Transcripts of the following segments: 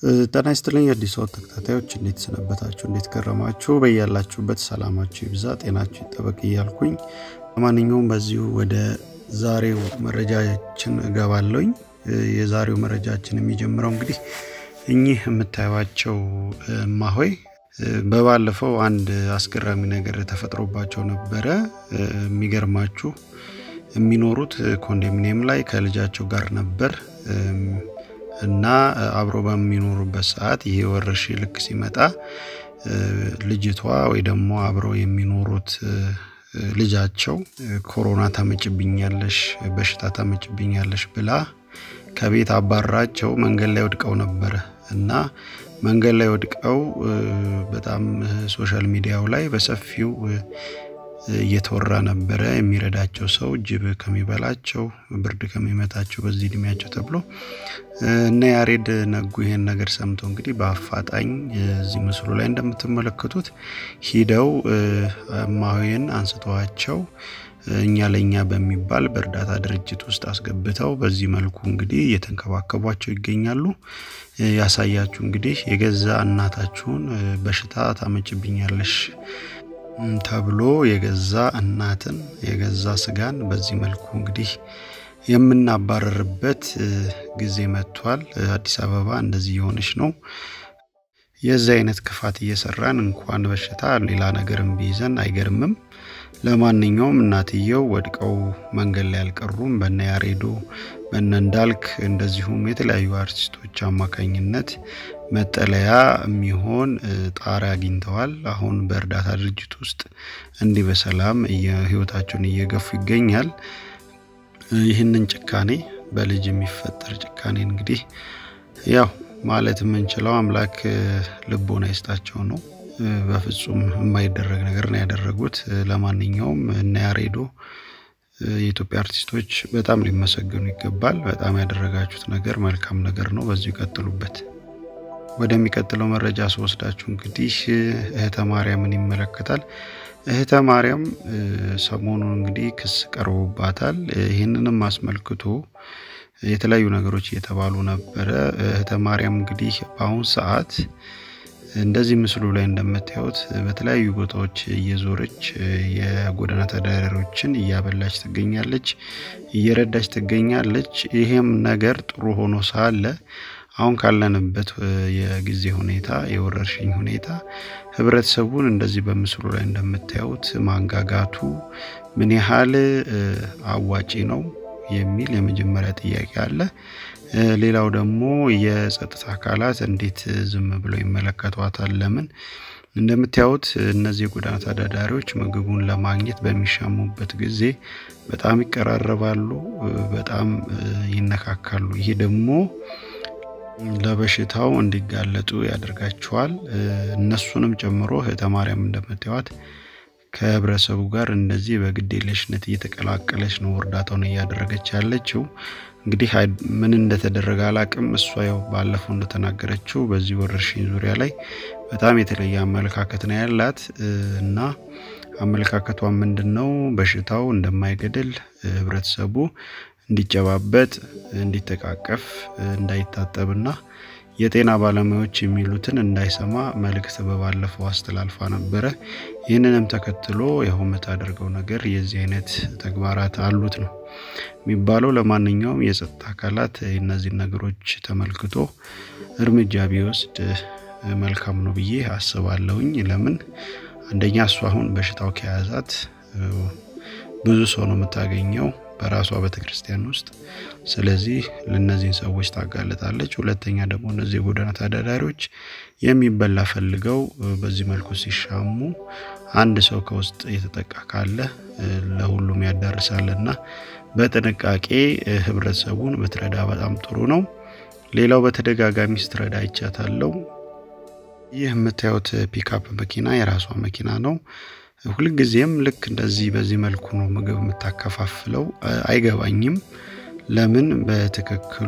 ጤና ይስጥልኝ አዲስ ወጥ ተከታታዮች እንዴት ሰነበታችሁ? እንዴት ከረማችሁ? በያላችሁበት ሰላማችሁ ይብዛ፣ ጤናችሁ ይጠበቅ እያልኩኝ ለማንኛውም በዚሁ ወደ ዛሬው መረጃችን እገባለሁኝ። የዛሬው መረጃችን የሚጀምረው እንግዲህ እኚህ የምታዩቸው እማሆይ በባለፈው አንድ አስገራሚ ነገር ተፈጥሮባቸው ነበረ። የሚገርማችሁ የሚኖሩት ኮንዶሚኒየም ላይ ከልጃቸው ጋር ነበር እና አብሮ በሚኖሩበት ሰዓት ይሄ ወረርሽኝ ልክ ሲመጣ ልጅቷ ወይ ደግሞ አብረው የሚኖሩት ልጃቸው ኮሮና ታመጭብኛለሽ፣ በሽታ ታመጭብኛለሽ ብላ ከቤት አባራቸው መንገድ ላይ ወድቀው ነበረ እና መንገድ ላይ ወድቀው በጣም ሶሻል ሚዲያው ላይ በሰፊው እየተወራ ነበረ። የሚረዳቸው ሰው ጅብ ከሚበላቸው ብርድ ከሚመታቸው በዚህ እድሜያቸው ተብሎ እነ ያሬድ ነጉ ይሄን ነገር ሰምተው እንግዲህ በአፋጣኝ እዚህ ምስሉ ላይ እንደምትመለከቱት ሂደው እማሆይን አንስተዋቸው እኛ ለእኛ በሚባል በእርዳታ ድርጅት ውስጥ አስገብተው በዚህ መልኩ እንግዲህ እየተንከባከቧቸው ይገኛሉ። ያሳያችሁ እንግዲህ የገዛ እናታችሁን በሽታ ታመጭብኛለሽ ተብሎ የገዛ እናትን የገዛ ስጋን በዚህ መልኩ እንግዲህ የምናባረርበት ጊዜ መጥቷል። አዲስ አበባ እንደዚህ የሆነች ነው። የዚህ አይነት ክፋት እየሰራን እንኳን በሽታ ሌላ ነገርም ቢይዘን አይገርምም። ለማንኛውም እናትየው ወድቀው መንገድ ላይ አልቀሩም። በነ ያሬዶ በነ እንዳልክ እንደዚሁም የተለያዩ አርቲስቶች አማካኝነት መጠለያ የሚሆን ጣሪያ አግኝተዋል። አሁን በእርዳታ ድርጅት ውስጥ እንዲህ በሰላም ህይወታቸውን እየገፉ ይገኛል። ይህንን ጭካኔ በልጅ የሚፈጠር ጭካኔ እንግዲህ ያው ማለት የምንችለው አምላክ ልቦና ይስጣቸው ነው። በፍጹም የማይደረግ ነገር ነው ያደረጉት። ለማንኛውም እነ ያሬዶ የኢትዮጵያ አርቲስቶች በጣም ሊመሰገኑ ይገባል። በጣም ያደረጋችሁት ነገር መልካም ነገር ነው። በዚሁ ይቀጥሉበት። ወደሚቀጥለው መረጃ ስወስዳችሁ እንግዲህ እህተ ማርያምን ይመለከታል። እህተ ማርያም ሰሞኑን እንግዲህ ክስ ቀርቦባታል። ይህንንም አስመልክቶ የተለያዩ ነገሮች እየተባሉ ነበረ። እህተ ማርያም እንግዲህ በአሁኑ ሰዓት እንደዚህ ምስሉ ላይ እንደምታዩት በተለያዩ ቦታዎች እየዞረች የጎዳና ተዳዳሪዎችን እያበላች ትገኛለች፣ እየረዳች ትገኛለች። ይሄም ነገር ጥሩ ሆኖ ሳለ አሁን ካለንበት የጊዜ ሁኔታ የወረርሽኝ ሁኔታ ህብረተሰቡን እንደዚህ በምስሉ ላይ እንደምታዩት ማንጋጋቱ ምን ያህል አዋጪ ነው የሚል የመጀመሪያ ጥያቄ አለ። ሌላው ደግሞ የጸጥታ አካላት እንዴት ዝም ብለው ይመለከቷታል? ለምን? እንደምታዩት እነዚህ የጎዳና ተዳዳሪዎች ምግቡን ለማግኘት በሚሻሙበት ጊዜ በጣም ይቀራረባሉ፣ በጣም ይነካካሉ። ይሄ ደግሞ ለበሽታው እንዲጋለጡ ያደርጋቸዋል። እነሱንም ጨምሮ እህተ ማርያም እንደምታዩት ከህብረተሰቡ ጋር እንደዚህ በግዴለሽነት እየተቀላቀለች ነው እርዳታውን እያደረገች ያለችው። እንግዲህ ምን እንደተደረገ አላቅም። እሷ ያው ባለፈው እንደተናገረችው በዚህ ወረርሽኝ ዙሪያ ላይ በጣም የተለየ አመለካከት ነው ያላት እና አመለካከቷ ምንድን ነው? በሽታው እንደማይገድል ህብረተሰቡ እንዲጨባበጥ፣ እንዲተቃቀፍ፣ እንዳይታጠብና የጤና ባለሙያዎች የሚሉትን እንዳይሰማ መልእክት በባለፈው አስተላልፋ ነበረ። ይህንንም ተከትሎ ያው የምታደርገው ነገር የዚህ አይነት ተግባራት አሉት ነው የሚባለው። ለማንኛውም የጸጥታ አካላት እነዚህን ነገሮች ተመልክቶ እርምጃ ቢወስድ መልካም ነው ብዬ አስባለሁኝ። ለምን አንደኛ እሱ አሁን በሽታው ከያዛት ብዙ ሰው ነው የምታገኘው በራሷ ቤተክርስቲያን ውስጥ። ስለዚህ ለእነዚህን ሰዎች ታጋለጣለች። ሁለተኛ ደግሞ እነዚህ የጎዳና ተዳዳሪዎች የሚበላ ፈልገው በዚህ መልኩ ሲሻሙ አንድ ሰው ከውስጥ የተጠቃ ካለ ለሁሉም ያዳርሳልና በጥንቃቄ ህብረተሰቡን ብትረዳ በጣም ጥሩ ነው። ሌላው በተደጋጋሚ ስትረዳ አይቻታለሁ። ይህ የምታዩት ፒካፕ መኪና የራሷ መኪና ነው። ሁልጊዜም ልክ እንደዚህ በዚህ መልኩ ነው ምግብ የምታከፋፍለው። አይገባኝም ለምን በትክክሉ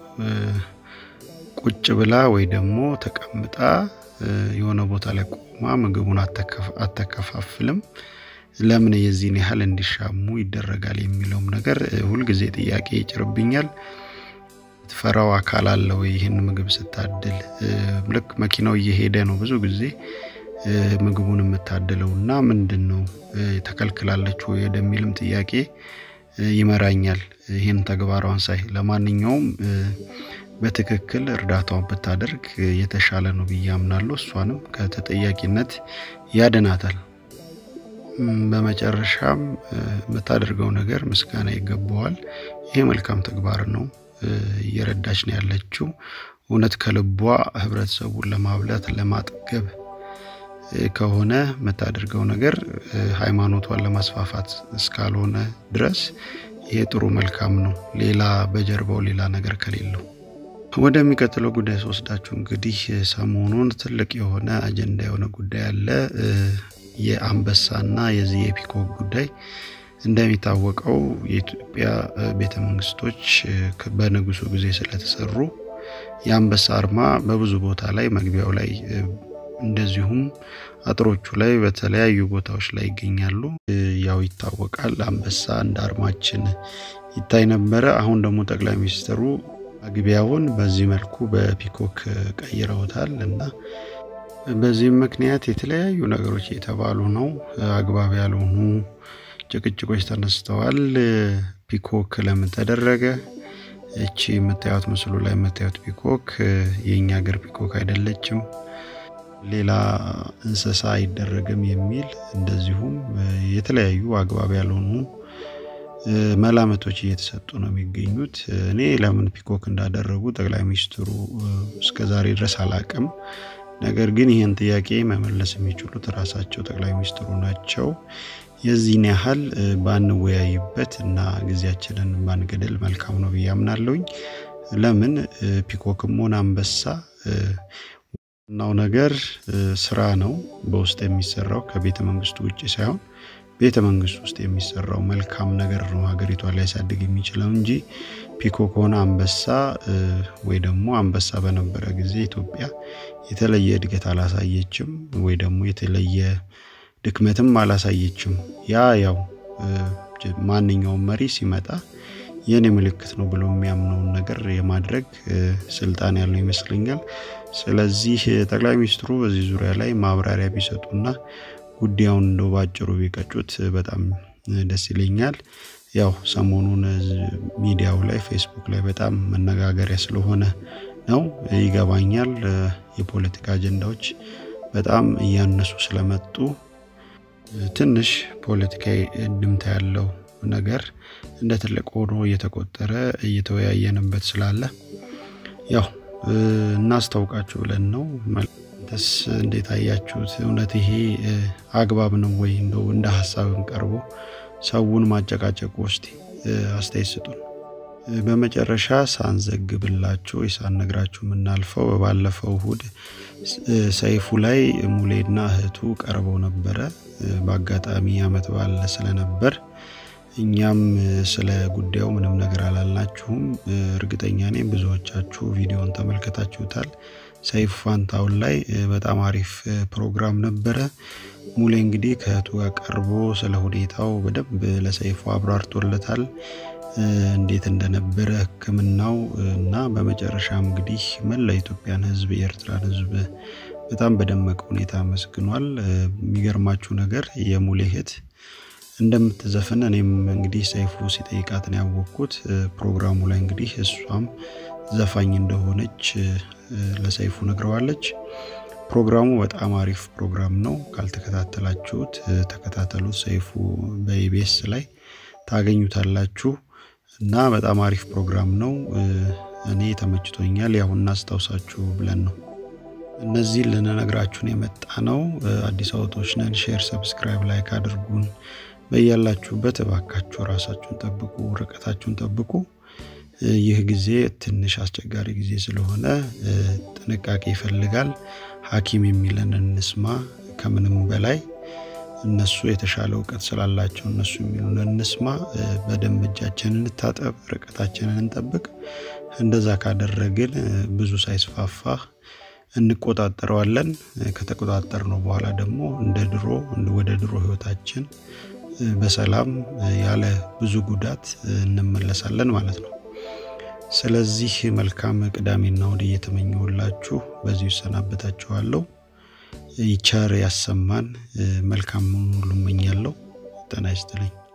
ቁጭ ብላ ወይ ደግሞ ተቀምጣ የሆነ ቦታ ላይ ቆማ ምግቡን አተከፋፍልም። ለምን የዚህን ያህል እንዲሻሙ ይደረጋል የሚለውም ነገር ሁልጊዜ ጥያቄ ይጭርብኛል። ትፈራው አካል አለው ይህን ምግብ ስታድል ልክ መኪናው እየሄደ ነው ብዙ ጊዜ ምግቡን የምታድለው እና ምንድን ነው ተከልክላለች ወይ ወደሚልም ጥያቄ ይመራኛል ይህን ተግባሯን ሳይ ለማንኛውም በትክክል እርዳታውን ብታደርግ የተሻለ ነው ብዬ አምናለሁ እሷንም ከተጠያቂነት ያድናታል በመጨረሻም የምታደርገው ነገር ምስጋና ይገባዋል ይሄ መልካም ተግባር ነው እየረዳች ነው ያለችው እውነት ከልቧ ህብረተሰቡን ለማብላት ለማጥገብ ከሆነ የምታደርገው ነገር ሃይማኖቷን ለማስፋፋት እስካልሆነ ድረስ ይሄ ጥሩ መልካም ነው ሌላ በጀርባው ሌላ ነገር ከሌለው ወደሚቀጥለው ጉዳይ ስወስዳችሁ እንግዲህ ሰሞኑን ትልቅ የሆነ አጀንዳ የሆነ ጉዳይ አለ የአንበሳና የዚህ የፒኮክ ጉዳይ እንደሚታወቀው የኢትዮጵያ ቤተ መንግስቶች በንጉሱ ጊዜ ስለተሰሩ የአንበሳ አርማ በብዙ ቦታ ላይ መግቢያው ላይ እንደዚሁም አጥሮቹ ላይ በተለያዩ ቦታዎች ላይ ይገኛሉ ያው ይታወቃል አንበሳ እንደ አርማችን ይታይ ነበረ አሁን ደግሞ ጠቅላይ ሚኒስትሩ መግቢያውን በዚህ መልኩ በፒኮክ ቀይረውታል እና በዚህም ምክንያት የተለያዩ ነገሮች የተባሉ ነው አግባብ ያልሆኑ ጭቅጭቆች ተነስተዋል ፒኮክ ለምን ተደረገ እቺ የምታዩት ምስሉ ላይ የምታዩት ፒኮክ የእኛ ሀገር ፒኮክ አይደለችም ሌላ እንስሳ አይደረግም የሚል እንደዚሁም የተለያዩ አግባብ ያልሆኑ መላመቶች እየተሰጡ ነው የሚገኙት እኔ ለምን ፒኮክ እንዳደረጉ ጠቅላይ ሚኒስትሩ እስከዛሬ ድረስ አላቅም ነገር ግን ይህን ጥያቄ መመለስ የሚችሉት ራሳቸው ጠቅላይ ሚኒስትሩ ናቸው የዚህን ያህል ባንወያይበት እና ጊዜያችንን ባንገደል መልካም ነው ብዬ አምናለሁኝ ለምን ፒኮክም ሆነ አንበሳ ዋናው ነገር ስራ ነው በውስጥ የሚሰራው ከቤተ መንግስቱ ውጭ ሳይሆን ቤተ መንግስት ውስጥ የሚሰራው መልካም ነገር ነው ሀገሪቷ ላይ ያሳድግ የሚችለው እንጂ ፒኮክ ሆነ አንበሳ ወይ ደግሞ አንበሳ በነበረ ጊዜ ኢትዮጵያ የተለየ እድገት አላሳየችም ወይ ደግሞ የተለየ ድክመትም አላሳየችም ያ ያው ማንኛውም መሪ ሲመጣ የኔ ምልክት ነው ብሎ የሚያምነውን ነገር የማድረግ ስልጣን ያለው ይመስለኛል ስለዚህ ጠቅላይ ሚኒስትሩ በዚህ ዙሪያ ላይ ማብራሪያ ቢሰጡና ጉዳዩን እንደው ባጭሩ ቢቀጩት በጣም ደስ ይለኛል ያው ሰሞኑን ሚዲያው ላይ ፌስቡክ ላይ በጣም መነጋገሪያ ስለሆነ ነው ይገባኛል የፖለቲካ አጀንዳዎች በጣም እያነሱ ስለመጡ ትንሽ ፖለቲካዊ እንድምታ ያለው ነገር እንደ ትልቅ ሆኖ እየተቆጠረ እየተወያየንበት ስላለ ያው እናስታውቃችሁ ብለን ነው ስ እንዴት አያችሁት እውነት ይሄ አግባብ ነው ወይ እንደው እንደ ሀሳብም ቀርቦ ሰውን ማጨቃጨቁ ውስጥ አስተያየት ስጡን በመጨረሻ ሳንዘግብላችሁ ሳንነግራችሁ የምናልፈው በባለፈው እሁድ ሰይፉ ላይ ሙሌና እህቱ ቀርበው ነበረ በአጋጣሚ አመት ባለ ስለነበር እኛም ስለ ጉዳዩ ምንም ነገር አላልናችሁም እርግጠኛ ነኝ ብዙዎቻችሁ ቪዲዮን ተመልከታችሁታል ሰይፉ ፋንታውን ላይ በጣም አሪፍ ፕሮግራም ነበረ ሙሌ እንግዲህ ከእህቱ ጋር ቀርቦ ስለ ሁኔታው በደንብ ለሰይፉ አብራርቶለታል እንዴት እንደነበረ ህክምናው እና በመጨረሻም እንግዲህ መላ ኢትዮጵያን ህዝብ የኤርትራን ህዝብ በጣም በደመቀ ሁኔታ አመስግኗል የሚገርማችሁ ነገር የሙሌ እህት እንደምትዘፍን እኔም እንግዲህ ሰይፉ ሲጠይቃት ነው ያወቅኩት ፕሮግራሙ ላይ እንግዲህ እሷም ዘፋኝ እንደሆነች ለሰይፉ ነግረዋለች ፕሮግራሙ በጣም አሪፍ ፕሮግራም ነው ካልተከታተላችሁት ተከታተሉት ሰይፉ በኢቤስ ላይ ታገኙታላችሁ እና በጣም አሪፍ ፕሮግራም ነው እኔ ተመችቶኛል ያው እናስታውሳችሁ ብለን ነው እነዚህ ልንነግራችሁን የመጣ ነው አዲስ አውቶች ነን ሼር ሰብስክራይብ ላይክ አድርጉን በያላችሁበት እባካችሁ ራሳችሁን ጠብቁ ርቀታችሁን ጠብቁ ይህ ጊዜ ትንሽ አስቸጋሪ ጊዜ ስለሆነ ጥንቃቄ ይፈልጋል ሀኪም የሚለን እንስማ ከምንም በላይ እነሱ የተሻለ እውቀት ስላላቸው እነሱ የሚሉን እንስማ በደንብ እጃችንን እንታጠብ ርቀታችንን እንጠብቅ እንደዛ ካደረግን ብዙ ሳይስፋፋ እንቆጣጠረዋለን ከተቆጣጠር ነው በኋላ ደግሞ እንደ ድሮ ወደ ድሮ ህይወታችን በሰላም ያለ ብዙ ጉዳት እንመለሳለን ማለት ነው ስለዚህ መልካም ቅዳሜና እሁድ እየተመኘሁላችሁ በዚሁ እሰናበታችኋለሁ። ይቸር ያሰማን። መልካም ሁሉ እመኛለሁ። ጤና ይስጥልኝ።